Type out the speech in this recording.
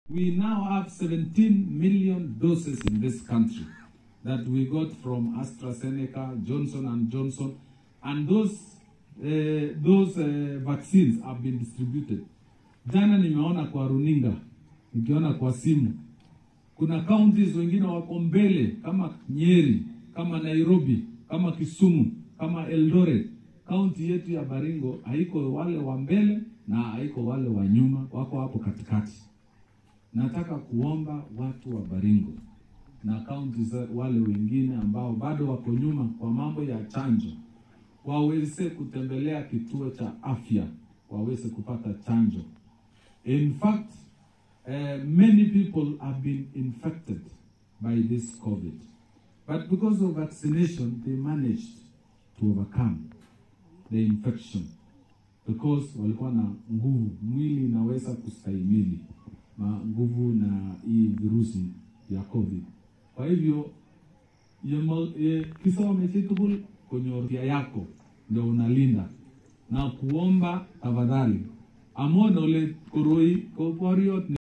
We now have 17 million doses in this country that we got from AstraZeneca, Johnson and Johnson, and those uh, those uh, vaccines have been distributed. Jana nimeona kwa runinga, nikiona kwa simu, kuna counties wengine wako mbele kama Nyeri, kama Nairobi, kama Kisumu, kama Eldoret. Kaunti yetu ya Baringo haiko wale wa mbele na haiko wale wa nyuma, wako hapo katikati. Nataka kuomba watu wa Baringo na kaunti za wale wengine ambao bado wako nyuma kwa mambo ya chanjo waweze kutembelea kituo cha afya waweze kupata chanjo. In fact, uh, many people have been infected by this COVID. But because of vaccination, they managed to overcome the infection because walikuwa na nguvu, mwili inaweza kustahimili ma nguvu na hii virusi ya COVID. Kwa hivyo kisome chitugul kwenye afya yako ndio unalinda na kuomba tafadhali amon ole koroi ko boriot